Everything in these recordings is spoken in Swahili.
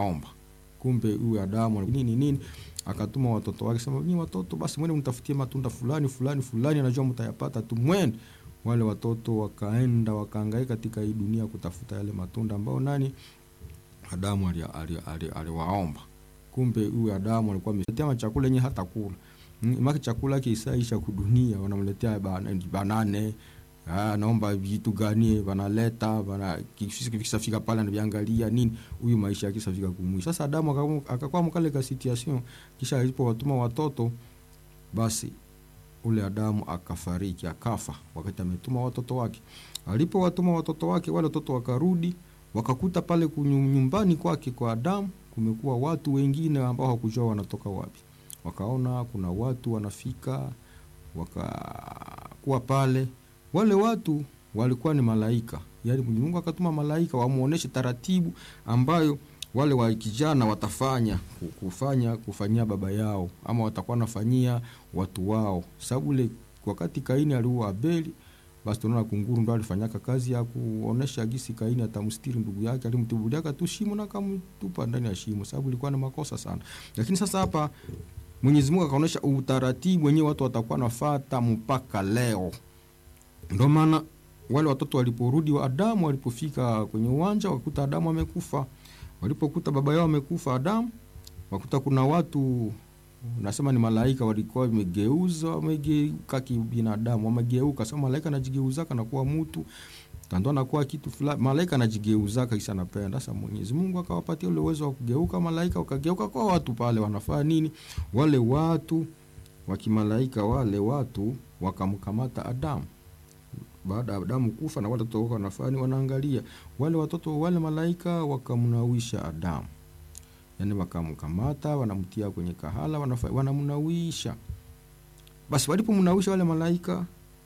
aliwaomba. Kumbe huyu Adamu nini nini, akatuma watoto wake, sema nyinyi watoto, basi mwende mtafutie matunda fulani fulani fulani, anajua mtayapata tu, mwende. Wale watoto wakaenda wakaangaika katika hii dunia kutafuta yale matunda ambayo nani Adamu aliwaomba ali, ali, ali kumbe huyu Adamu alikuwa ametetea chakula yenye hata kula maki chakula kisaisha kudunia, wanamletea banane ah, naomba vitu gani wanaleta bana, kisafika pale anaviangalia nini, huyu maisha yake kisafika kumwisho. Sasa Adamu akakuwa mkale ka situation, kisha alipo watuma watoto, basi ule Adamu akafariki akafa, wakati ametuma watoto wake. Alipo watuma watoto wake, wale watoto wakarudi wakakuta pale nyumbani kwake kwa Adamu kumekuwa watu wengine ambao hawakujua wanatoka wapi. Wakaona kuna watu wanafika, wakakuwa pale. Wale watu walikuwa ni malaika, yaani Mungu akatuma malaika wamuoneshe taratibu ambayo wale wa kijana watafanya kufanya kufanyia baba yao, ama watakuwa nafanyia watu wao, sababu ile wakati Kaini aliua Abeli basi tunaona kunguru ndo alifanyaka kazi ya kuonesha gisi Kaini atamstiri ndugu yake, alimtubuliaka tu shimo na akamtupa ndani ya shimo, sababu ilikuwa na makosa sana. Lakini sasa hapa Mwenyezi Mungu akaonesha utaratibu wenyewe watu watakuwa nafata mpaka leo. Ndio maana wale watoto waliporudi wa Adamu, walipofika kwenye uwanja wakuta Adamu amekufa. Walipokuta baba yao amekufa Adamu, wakuta kuna watu nasema ni malaika walikuwa wamegeuza wamegeuka kibinadamu, wamegeuka. Sasa malaika anajigeuzaka na kuwa mtu tando anakuwa kitu fulani, malaika anajigeuzaka kisha anapenda. Sasa Mwenyezi Mungu akawapatia ule uwezo wa kugeuka, malaika wakageuka kwa watu pale. Wanafanya nini? Wale watu wa kimalaika, wale watu wakamkamata Adamu baada ya Adamu kufa, na wale watoto wanafanya wanaangalia wale watoto, wale malaika wakamnawisha Adamu Yani wakamkamata wanamtia kwenye kahala wanamnawisha. Basi walipomnawisha wale malaika,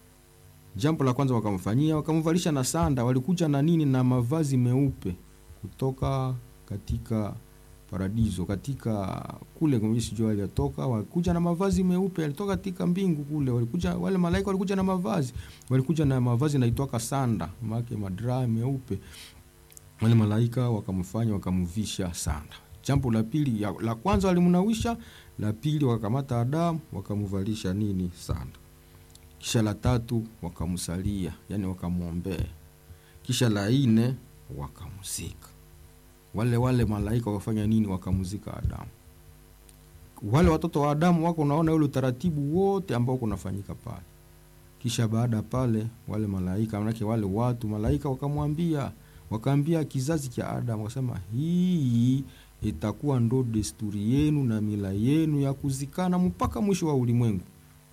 jambo la kwanza wakamfanyia, wakamvalisha na sanda. Walikuja na nini? Na mavazi meupe kutoka katika paradiso, katika kule sijua alitoka, walikuja na mavazi meupe, alitoka katika mbingu kule. Walikuja wale malaika, walikuja na mavazi, walikuja na mavazi naitwaka sanda, make madraa meupe. Wale malaika wakamfanya, wakamvisha sanda Jambo la pili, la kwanza walimnawisha, la pili wakakamata Adamu wakamvalisha nini? Sanda. Kisha la tatu wakamsalia, yani wakamwombea. Kisha la nne wakamzika. Wale wale malaika wakafanya nini? Wakamzika Adamu. Wale watoto wa Adamu wako, unaona ule utaratibu wote ambao kunafanyika pale. Kisha baada pale, wale malaika manake wale watu malaika wakamwambia, wakaambia kizazi cha Adamu, wakasema hii itakuwa ndo desturi yenu na mila yenu ya kuzikana mpaka mwisho wa ulimwengu,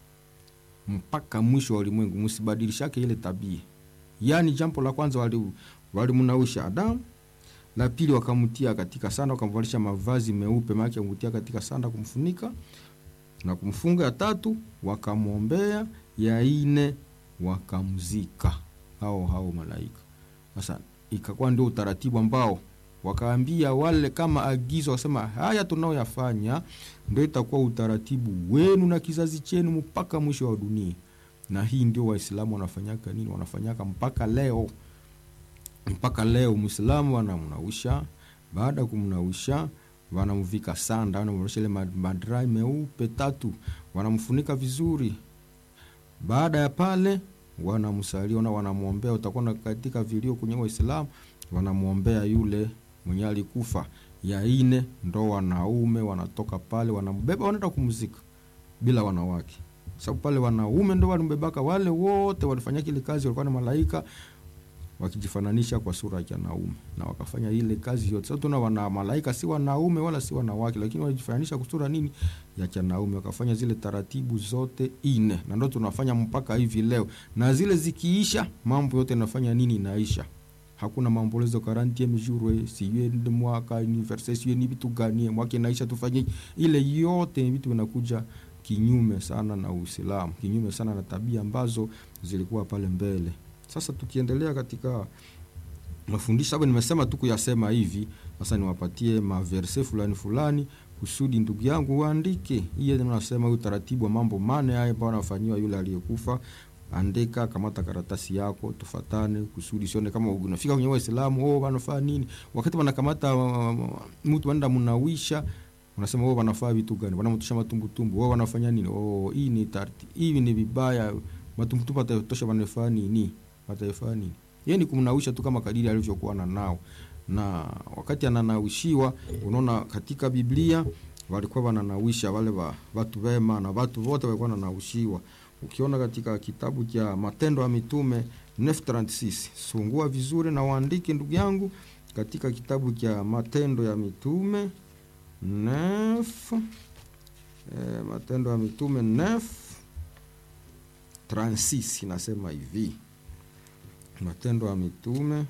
mpaka mwisho wa ulimwengu, msibadilishake ile tabia. Yaani, jambo la kwanza walimnawisha wali Adamu, la pili wakamtia katika sanda, wakamvalisha mavazi meupe, maana kumtia katika sanda kumfunika na kumfunga. Ya tatu wakamwombea, ya ine wakamzika hao hao malaika. Sasa ikakuwa ndio utaratibu ambao wakaambia wale kama agizo, wakasema haya tunaoyafanya ndio itakuwa utaratibu wenu na kizazi chenu mpaka mwisho wa dunia. Na hii ndio Waislamu wanafanyaka nini? Wanafanyaka mpaka leo, mpaka leo Muislamu wanamnawisha. Baada ya kumnawisha, wanamvika sanda, wanamvalisha ile madrai meupe tatu, wanamfunika vizuri. Baada ya pale, wanamsalia na wanamwombea. Utakuwa katika vilio kwenye Waislamu wanamwombea yule mwenye alikufa. Ya ine ndo wanaume wanatoka pale wanambeba wanaenda kumzika bila wanawake, sababu pale wanaume ndo walimbebaka. Wale wote walifanya ile kazi, walikuwa na malaika wakijifananisha kwa sura ya wanaume na wakafanya ile kazi yote. Sasa tuna wana malaika si wanaume wala si wanawake, lakini walijifananisha kwa sura nini ya chanaume, wakafanya zile taratibu zote ine, na ndo tunafanya mpaka hivi leo, na zile zikiisha mambo yote yanafanya nini, inaisha hakuna maombolezo quarantieme jour siye mwaka anniversaire siye ni vitu gani mwaka inaisha, tufanye ile yote. Vitu vinakuja kinyume sana na Uislamu, kinyume sana na tabia ambazo zilikuwa pale mbele. Sasa tukiendelea katika mafundisho, sababu nimesema tu kuyasema hivi, sasa niwapatie maverse fulani fulani kusudi ndugu yangu uandike. Hiyo nasema utaratibu wa mambo mane haya ambayo anafanyiwa yule aliyekufa andika, kamata karatasi yako, tufatane kusudi sione kama unafika kwenye Waislamu oh, wanafaa nini. Wakati wanakamata uh, mtu wanaenda mnawisha, unasema oh, wanafaa vitu gani? Wanamtusha matumbutumbu, oh, wanafanya nini? Oh, hii ni tarti, hii ni vibaya, matumbutumbu atatosha, wanafaa nini? Watafaa nini? Yeye ni kumnawisha tu kama kadiri alivyokuwa na nao, na wakati ananawishiwa, unaona katika Biblia walikuwa wananawisha wale wa watu wema na watu wote walikuwa wananawishiwa. Ukiona katika kitabu cha Matendo ya Mitume 936 sungua vizuri na uandike ndugu yangu, katika kitabu cha Matendo ya Mitume 9 eh, Matendo ya Mitume 9 36 inasema hivi, Matendo ya Mitume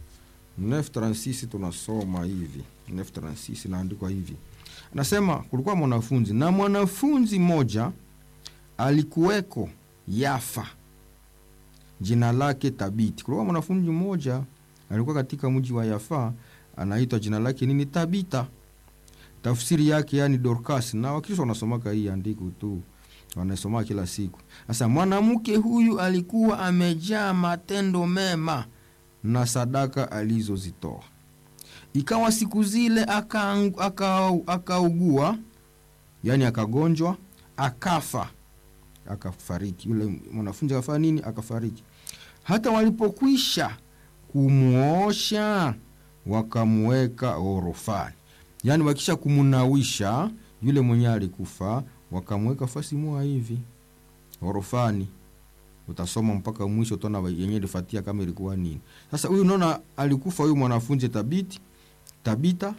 936 tunasoma hivi, 936 inaandikwa hivi Nasema kulikuwa mwanafunzi na mwanafunzi mmoja alikuweko Yafa, jina lake Tabiti. Kulikuwa mwanafunzi mmoja alikuwa katika mji wa Yafa, anaitwa jina lake nini? Tabita. Tafsiri yake yani Dorcas, na Wakristo wanasomaka hii andiko tu, wanasoma kila siku. Sasa mwanamke huyu alikuwa amejaa matendo mema na sadaka alizozitoa Ikawa siku zile akaugua aka, aka yani akagonjwa akafa akafariki. Yule mwanafunzi akafanya nini? Akafariki. Hata walipokwisha kumwosha wakamweka orofani, yani wakisha kumunawisha yule mwenye alikufa wakamweka fasi moja hivi orofani. Utasoma mpaka mwisho, utaona yenyewe ilifuatia kama ilikuwa nini. Sasa huyu unaona, alikufa huyu mwanafunzi Tabiti Tabita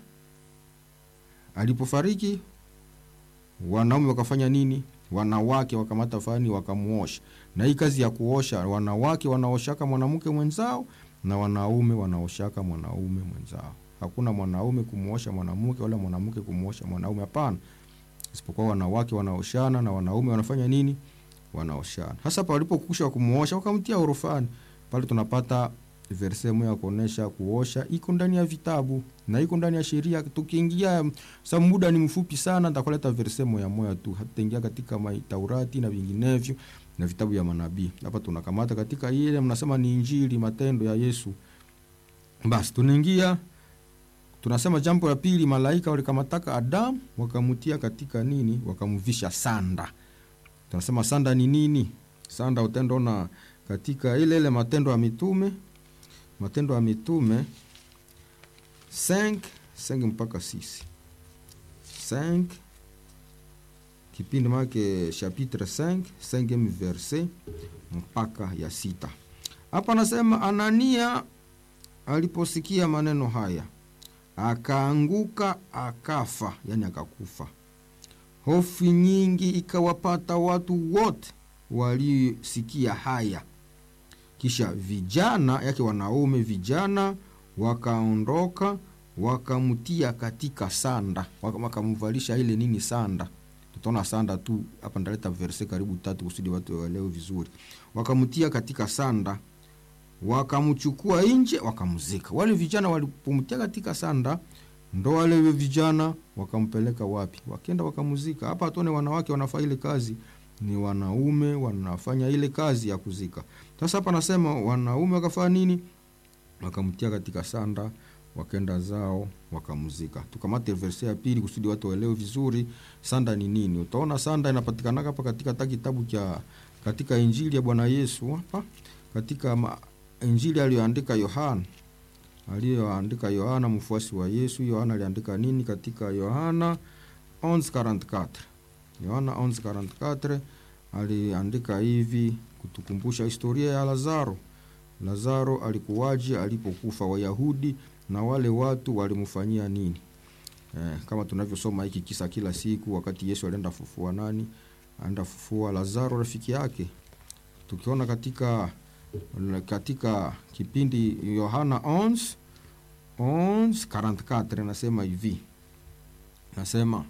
alipofariki, wanaume wakafanya nini? Wanawake wakamata fani wakamuosha. Na hii kazi ya kuosha, wanawake wanaoshaka mwanamke mwenzao na wanaume wanaoshaka mwanaume mwenzao. Hakuna mwanaume kumuosha mwanamke wala mwanamke kumuosha mwanaume, hapana, isipokuwa wanawake wanaoshana na wanaume wanafanya nini? Wanaoshana. Hasa palipokusha kumuosha wakamtia orofani, pale tunapata verse moja ya kuonesha kuosha iko ndani ya vitabu na iko ndani ya sheria. Tukiingia sa muda ni mfupi sana, nitakuleta verse moja moja tu, hatutaingia katika Taurati na vinginevyo na vitabu ya manabii. Hapa tunakamata katika ile mnasema ni Injili, matendo ya Yesu. Basi tunaingia tunasema, jambo la pili, malaika walikamataka Adamu wakamutia katika nini? Wakamvisha sanda. Tunasema sanda ni nini? Sanda utendaona katika ile ile Matendo ya Mitume Matendo ya Mitume 5 5 mpaka 6 5 kipindi make chapitre 5 5 verse mpaka ya sita. Hapa anasema Anania aliposikia maneno haya akaanguka akafa, yani akakufa. Hofu nyingi ikawapata watu wote waliosikia haya. Kisha vijana yake wanaume vijana wakaondoka wakamtia katika sanda, wakamvalisha ile nini sanda. Tutaona sanda tu hapa, ndaleta verse karibu tatu kusudi watu waelewe vizuri. Wakamtia katika sanda, wakamchukua nje, wakamzika. Wale vijana walipomtia katika sanda, ndo wale vijana wakampeleka wapi? Wakenda wakamzika. Hapa tuone wanawake wanafanya ile kazi ni wanaume wanafanya ile kazi ya kuzika. Sasa hapa nasema wanaume wakafanya nini? Wakamtia katika sanda, wakenda zao wakamzika. Tukamate verse ya pili kusudi watu waelewe vizuri sanda ni nini. Utaona sanda inapatikana hapa katika ta kitabu cha katika Injili ya Bwana Yesu hapa katika ma, Injili aliyoandika Yohana aliyoandika Yohana mfuasi wa Yesu. Yohana aliandika nini katika Yohana 11:44 Yohana 11:44 aliandika hivi kutukumbusha historia ya Lazaro. Lazaro alikuwaje alipokufa? Wayahudi na wale watu walimfanyia nini? Eh, kama tunavyosoma hiki kisa kila siku, wakati Yesu alienda fufua nani? Aenda fufua Lazaro rafiki yake. Tukiona katika katika kipindi Yohana 11 11:44 nasema hivi, nasema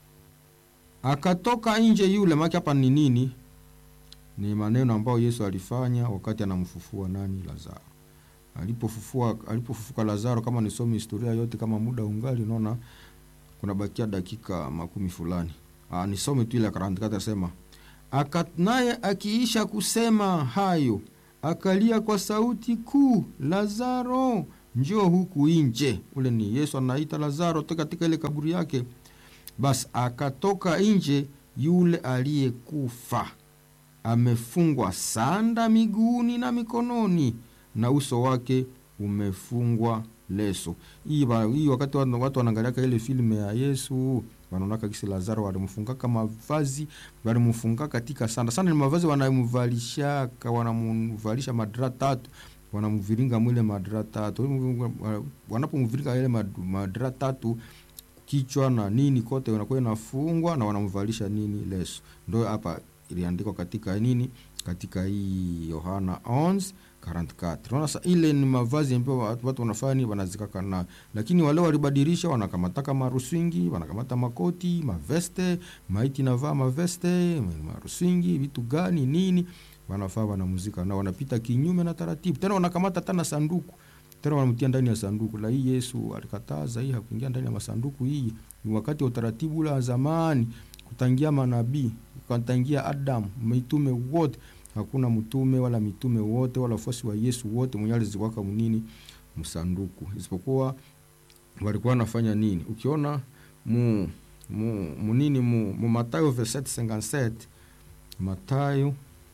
akatoka nje yule maki. Hapa ni nini? Ni maneno ambayo Yesu alifanya wakati anamfufua nani? Lazaro. Alipofufua, alipofufuka Lazaro, kama nisome historia yote, kama muda ungali, unaona kuna bakia dakika makumi fulani. Ah, nisome tu ile 44 nasema aka naye akiisha kusema hayo akalia kwa sauti kuu, Lazaro njoo huku nje. Ule ni Yesu anaita Lazaro toka katika ile kaburi yake. Basi akatoka nje yule aliyekufa, amefungwa sanda miguuni na mikononi, na uso wake umefungwa leso. Hii hii wakati watu wanaangaliaka ile filme ya Yesu wanaonaka kisi Lazaro walimfungaka mavazi, walimfunga katika sanda. Sanda ni mavazi wanamvalishaka, wanamvalisha madra tatu, wanamviringa mwile madra tatu. Wanapomviringa ile madra tatu kichwa na nini kote inakuwa inafungwa na wanamvalisha nini leso. Ndio hapa iliandikwa katika nini, katika hii Yohana 11:44. Unaona sasa, ile ni mavazi ambayo watu wanafanya wanazikaka na, lakini wale walibadilisha, wanakamataka maruswingi, wanakamata makoti, maveste, maiti navaa maveste, maruswingi, vitu gani nini wanafaa wanamuzika na wanapita kinyume na taratibu, tena wanakamata tena sanduku tena wanamtia ndani ya sanduku la hii. Yesu alikataza hii, hakuingia ndani ya masanduku. Hii ni wakati wa utaratibu ule wa zamani, kutangia manabii, kutangia Adamu, mitume wote. Hakuna mtume wala mitume wote wala wafuasi wa Yesu wote mwenye aliziwaka munini msanduku, isipokuwa walikuwa wanafanya nini? Ukiona mu mu munini mu, mu Mathayo 27:57 Mathayo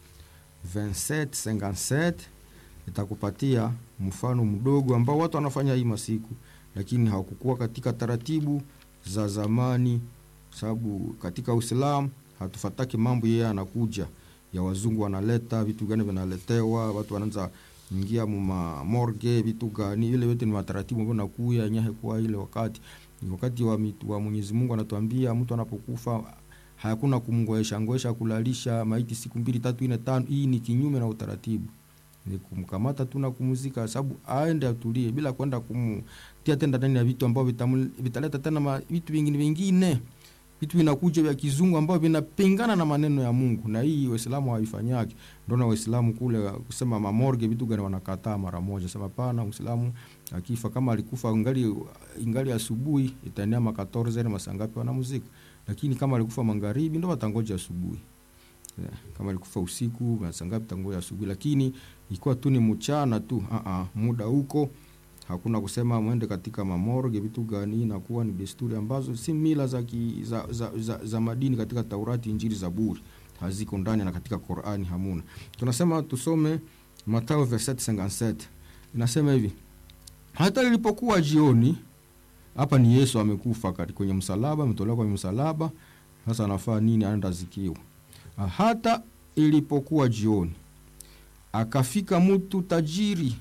27:57 itakupatia mfano mdogo ambao watu wanafanya hii masiku, lakini hawakukuwa katika taratibu za zamani, sababu katika Uislamu hatufataki mambo yeye anakuja ya wazungu wanaleta vitu gani vinaletewa, watu wanaanza ingia muma morgue vitu gani, ile yote ni mataratibu ambayo nakuya nyahe kwa ile wakati ni wakati wa, wa Mwenyezi Mungu anatuambia mtu anapokufa hakuna kumngoesha ngoesha kulalisha maiti siku mbili tatu nne tano. Hii ni kinyume na utaratibu ni kumkamata tu na kumuzika, sababu aende atulie, bila kwenda kumtia tena ndani ya vitu ambavyo vitaleta tena vitu vingine vingine, vitu vinakuja vya kizungu ambavyo vinapingana na maneno ya Mungu, na hii Waislamu hawaifanyaki. Ndio na Waislamu kule kusema mamorge vitu gani wanakataa mara moja, sema pana Muislamu akifa kama alikufa ingali ingali asubuhi, itaenea makatorze na masangapi wanamuzika, lakini kama alikufa magharibi ndio watangoja asubuhi. Yeah, kama alikufa usiku masangapi tangoja asubuhi, lakini ikiwa tu ni mchana tu uh -uh, muda huko hakuna kusema mwende katika mamorge vitu gani. Inakuwa ni desturi ambazo si mila za, ki, za, za, za, za madini katika Taurati, Injili, Zaburi haziko ndani na katika Qur'ani hamuna. Tunasema tusome Mathayo 27:57 inasema hivi, hata ilipokuwa jioni. Hapa ni Yesu amekufa kwenye msalaba, ametolewa kwenye msalaba. Sasa anafaa nini? Anaenda zikiwa. Hata ilipokuwa jioni akafika mtu tajiri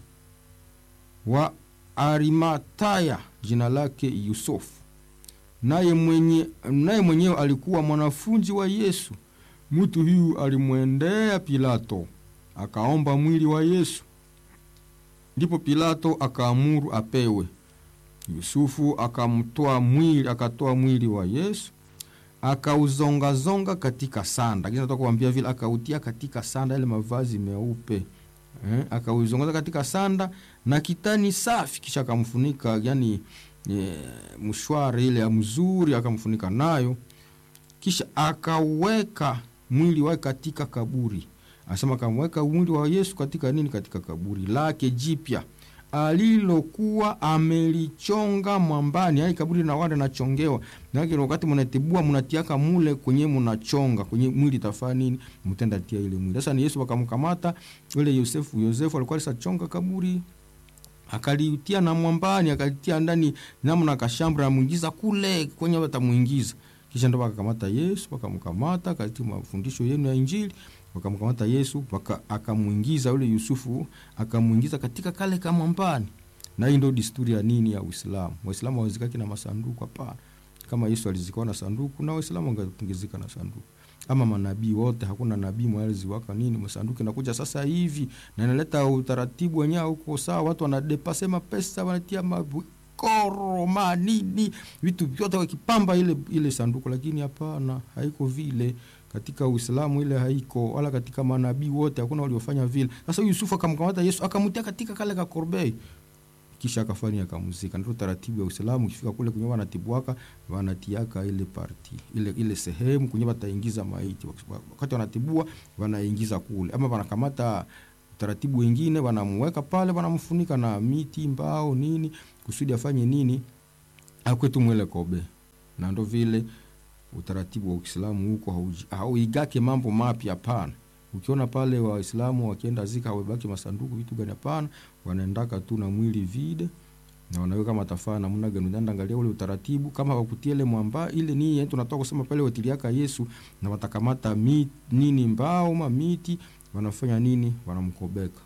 wa Arimataya jina lake Yusufu, naye mwenye naye mwenyewe alikuwa mwanafunzi wa Yesu. Mtu huyu alimwendea Pilato akaomba mwili wa Yesu, ndipo Pilato akaamuru apewe. Yusufu akamtoa mwili, akatoa mwili wa Yesu akauzongazonga katika sanda, lakini nataka kuambia vile akautia katika sanda, ile mavazi meupe eh, akauzongaza katika sanda na kitani safi, kisha akamfunika, yani e, mshwari ile ya mzuri akamfunika nayo, kisha akaweka mwili wake katika kaburi. Anasema akamweka mwili wa Yesu katika nini? Katika kaburi lake jipya alilokuwa amelichonga mwambani. Yani kaburi na wale nachongewa na wakati mnatibua mnatiaka mule kwenye mnachonga kwenye mwili tafaa nini, mtenda tia ile mwili. Sasa ni Yesu wakamkamata yule Yosefu. Yosefu alikuwa alisachonga kaburi akalitia na mwambani, akalitia ndani namna kashambra, amuingiza kule kwenye watamuingiza, kisha ndo wakakamata Yesu, wakamkamata katika mafundisho yenu ya Injili wakamkamata Yesu waka, akamuingiza yule Yusufu akamuingiza katika kale kamwambani. Na hii ndio desturi ya nini ya Uislamu. Waislamu hawazikaki na masanduku, hapana. Kama Yesu alizikwa na sanduku, na Waislamu wangezika na sanduku. Ama manabii wote, hakuna nabii mmoja aliziwaka nini masanduku. Inakuja sasa hivi na inaleta utaratibu wenyewe huko sawa, watu wanadepase mapesa, wanatia mabukoro manini, vitu vyote wakipamba ile ile sanduku, lakini hapana, haiko vile katika Uislamu ile haiko, wala katika manabii wote hakuna waliofanya vile. Sasa Yusufu akamkamata Yesu akamtia katika kale ka korbei, kisha akafanya akamuzika. Ndio taratibu ya Uislamu. Ukifika kule kwenye wanatibuaka wanatiaka ile parti ile ile sehemu kwenye wataingiza maiti, wakati wanatibua wanaingiza kule, ama wanakamata taratibu wengine wanamweka pale, wanamfunika na miti, mbao, nini kusudi afanye nini, akwetu mwele kobe. Na ndo vile utaratibu wa Uislamu huko hauigake mambo mapya, hapana. Ukiona pale Waislamu wakienda zika hawabaki masanduku vitu gani? Hapana, wanaendaka tu na mwili vide na wanaweka matafaa namna gani? Unaenda angalia ule utaratibu, kama wakutie ile mwamba ile ni yetu tunatoka kusema pale watiliaka Yesu, na watakamata mi, nini mbao ma miti wanafanya nini? Wanamkobeka.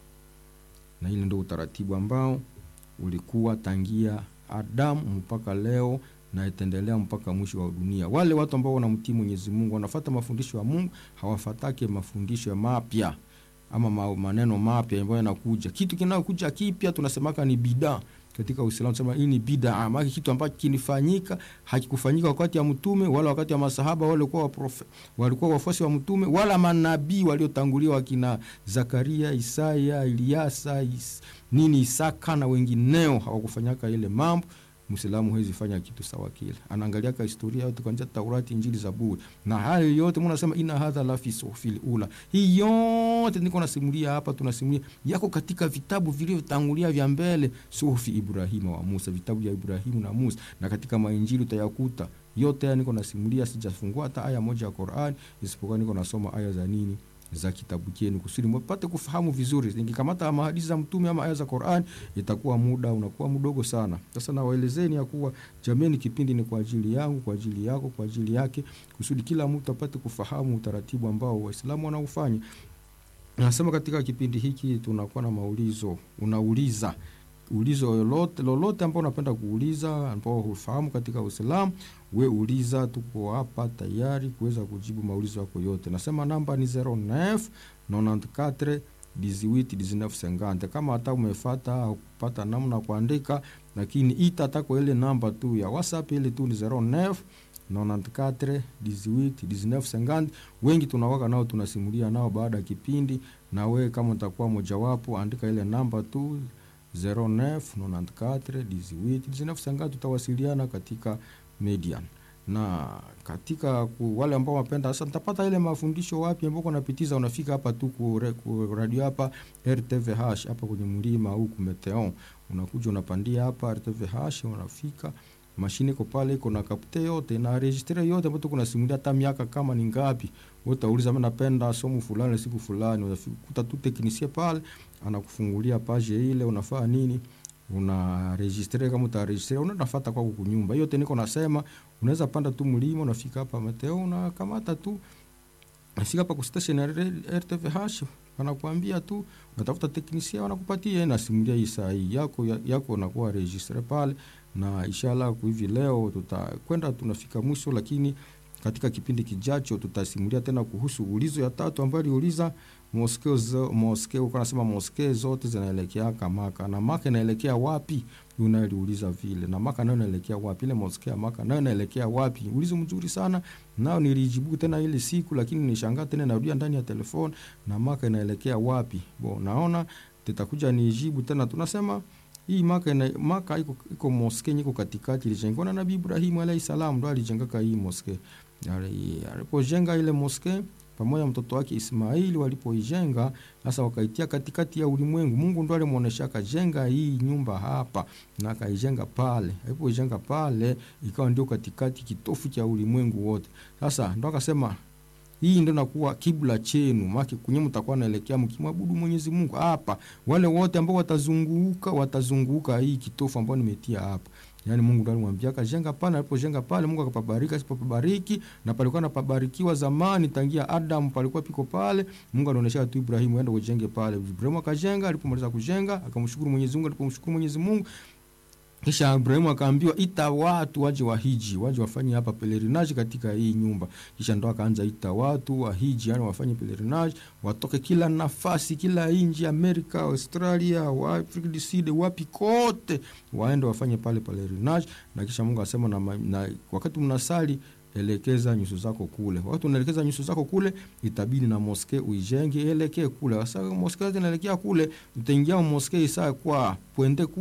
Na ile ndio utaratibu ambao ulikuwa tangia Adamu mpaka leo na itaendelea mpaka mwisho wa dunia. Wale watu ambao wanamtii Mwenyezi Mungu wanafata mafundisho ya Mungu, hawafatake mafundisho mapya ama ma, maneno mapya ambayo yanakuja. Kitu kinayokuja kipya tunasemaka ni bidaa katika Uislamu, tunasema hii ni bidaa, maana kitu ambacho kinifanyika hakikufanyika wakati ya mtume wala wakati wa masahaba wale walikuwa waprofe, walikuwa wafuasi wa mtume wala manabii waliotangulia wakina Zakaria, Isaya, Eliasa, is, nini Isaka na wengineo hawakufanyaka ile mambo Muislamu hawezi fanya kitu sawa kile. Anaangalia ka historia yote kuanzia Taurati, Injili, Zaburi. Na hayo yote mbona nasema ina hadha la fi suhufil ula. Hii yote niko nasimulia hapa tunasimulia yako katika vitabu vilivyotangulia vya mbele, suhufi Ibrahima wa Musa, vitabu vya Ibrahimu na Musa na katika mainjili utayakuta. Yote haya niko nasimulia, sijafungua hata aya moja ya Qur'an isipokuwa niko nasoma aya za nini? za kitabu chenu kusudi mpate kufahamu vizuri. Nikikamata mahadithi za mtume ama aya za Qur'an itakuwa muda unakuwa mdogo sana. Sasa nawaelezeni ya kuwa jameni, kipindi ni kwa ajili yangu, kwa ajili yako, kwa ajili yake, kusudi kila mtu apate kufahamu utaratibu ambao Waislamu wanaufanya. Nasema katika kipindi hiki tunakuwa na maulizo, unauliza ulizo lolote lolote ambao unapenda kuuliza ambao hufahamu katika Uislamu, we uliza, tuko hapa tayari kuweza kujibu maulizo yako yote. Nasema namba ni 09 94 18 19 50. Kama hata umefuata au kupata namna kuandika, lakini ita tako ile namba tu ya WhatsApp ile tu ni 09 94 18 19 50. Wengi tunawaka nao tunasimulia nao baada ya kipindi, na we kama utakuwa mojawapo, andika ile namba tu 0994181950 tutawasiliana katika Median na katika ku, wale ambao wapenda sasa, nitapata ile mafundisho wapi ambao napitiza, unafika hapa tu ku, ku radio hapa RTVH hapa kwenye mlima huku Meteon, unakuja unapandia hapa RTVH, unafika mashine iko pale, iko na kapte yote na registre yote ambayo tuko nasimulia, hata miaka kama ni ngapi. Wewe utauliza mimi napenda somo fulani siku fulani, unakuta tu teknisie pale anakufungulia page ile, unafaa nini, una registre. Kama utaregistre unafuata kwa kunyumba yote, niko nasema, unaweza panda tu mlima, unafika hapa Meteo, unakamata tu unafika hapa ku station ya RTVH, wanakuambia tu unatafuta teknisia, wanakupatia na simulia hii saa hii yako yako, unakuwa registre pale na inshallah hivi leo tutakwenda tunafika mwisho, lakini katika kipindi kijacho tutasimulia tena kuhusu ulizo ya tatu ambayo aliuliza moskeo zo, moskeo kwa nasema moskeo zote zinaelekea Maka na Maka inaelekea wapi? Yuna aliuliza vile na Maka nayo inaelekea wapi? Ile moskeo Maka nayo inaelekea wapi? Ulizo mzuri sana nao nilijibu tena ile siku, lakini nishangaa tena narudia ndani ya telefoni na Maka inaelekea wapi? Bo, naona tutakuja nijibu tena tunasema hii Maka ina, Maka iko iko moske iko katikati, ilijengwa na Nabii Ibrahim alayhi salam, ndo alijengaka hii moske. Alipojenga ile moske pamoja mtoto wake Ismaili, walipoijenga sasa wakaitia katikati ya ulimwengu. Mungu ndo alimuonesha akajenga hii nyumba hapa na akaijenga pale. Alipoijenga pale ikawa ndio katikati kitofu cha ulimwengu wote. Sasa ndo akasema hii ndio nakuwa kibla chenu, maki kunye mtakuwa naelekea mkimwabudu Mwenyezi Mungu hapa. Wale wote ambao watazunguka watazunguka hii kitofu ambao nimetia hapa. Yaani Mungu ndiye alimwambia akajenga pale, alipojenga pale Mungu akapabariki, asipopabariki na palikuwa napabarikiwa zamani tangia Adam palikuwa piko pale. Mungu alionyesha tu Ibrahimu aende kujenge pale. Ibrahimu akajenga, alipomaliza kujenga akamshukuru Mwenyezi Mungu, alipomshukuru Mwenyezi Mungu kisha Ibrahimu akaambiwa ita watu waje wahiji, waje wafanye hapa pelerinage katika hii nyumba. Kisha ndo akaanza ita watu wahiji, yani wafanye pelerinage, watoke kila nafasi, kila nchi, Amerika, Australia, wa Afrika du Sud, wapi kote, waende wafanye pale pelerinage. Na kisha Mungu asema na, na wakati mnasali elekeza nyuso zako kule. Wakati unaelekeza nyuso zako kule, itabidi na moske uijenge elekee kule. Sasa moske inaelekea kule, utaingia moske isa kwa puende kule,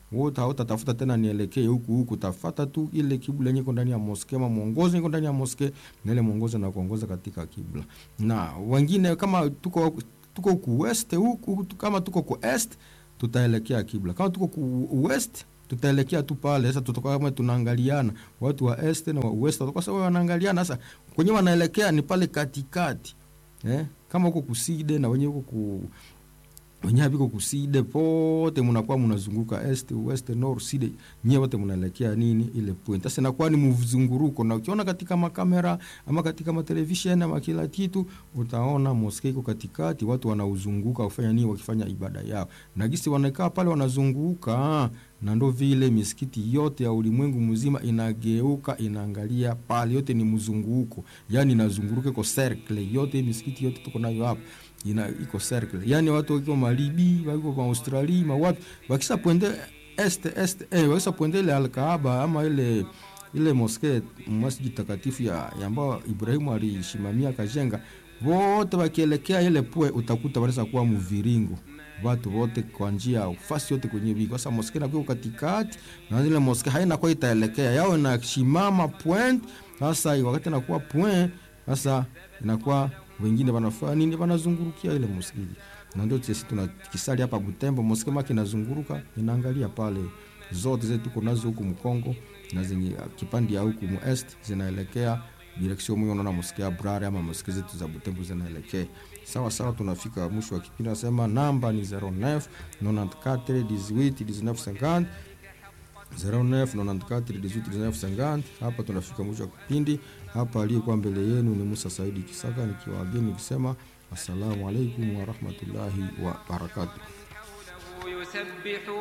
wote hautatafuta tena nielekee huku huku, tafata tu ile kibla yenye iko ndani ya moske, ama mwongozo iko ndani ya moske, na ile mwongozo na kuongoza katika kibla. Na wengine kama tuko tuko ku west huku, kama tuko ku est tutaelekea kibla, kama tuko ku west tutaelekea tu pale. Sasa tutakuwa kama tunaangaliana, watu wa est na wa west watakuwa sawa, wanaangaliana. Sasa kwenye wanaelekea ni pale katikati eh, kama huko kuside na wenye huko ku wenye haviko kuside pote mnakuwa mnazunguka est west north side, nyewe wote mnaelekea nini ile point. Sasa inakuwa ni mzunguruko, na ukiona katika makamera ama katika matelevisheni ama kila kitu, utaona moske iko katikati, watu wanauzunguka kufanya nini, wakifanya ibada yao, na gisi wanakaa pale wanazunguka, na ndo vile misikiti yote ya ulimwengu mzima inageuka inaangalia pale, yote ni mzunguko, yani inazunguruka iko circle yote, misikiti yote tuko nayo hapa ina iko circle yani, watu wako Malibi, wako kwa Australia, ma watu wakisa pwende est est eh, wakisa pwende ile Al-Kaaba ama ile ile moske masjid takatifu ya ambao Ibrahimu alishimamia kajenga, wote wakielekea ile pwe, utakuta wanaweza kuwa mviringo watu wote kwa njia fasi yote kwenye biko. Sasa moske na katikati na ile moske haina kwa itaelekea yao na shimama point. Sasa wakati inakuwa point, sasa inakuwa wengine wanafanya nini? Wanazungurukia ile msikiti, na ndio sisi tunakisali hapa Butembo, msikiti maki inazunguruka inaangalia pale, zote zetu tuko nazo huku Mkongo na zenye kipande ya huku mu est zinaelekea direction moyo, unaona msikiti ya Brare ama msikiti zetu za Butembo zinaelekea sawa sawa. Tunafika mwisho wa kipindi, nasema namba ni 09 94 18 19 50 0994181950. Hapa tunafika mwisho wa kipindi hapa. Aliyekuwa mbele yenu ni Musa Saidi Kisaka nikiwaageni nikisema assalamu alaikum warahmatullahi wabarakatuh.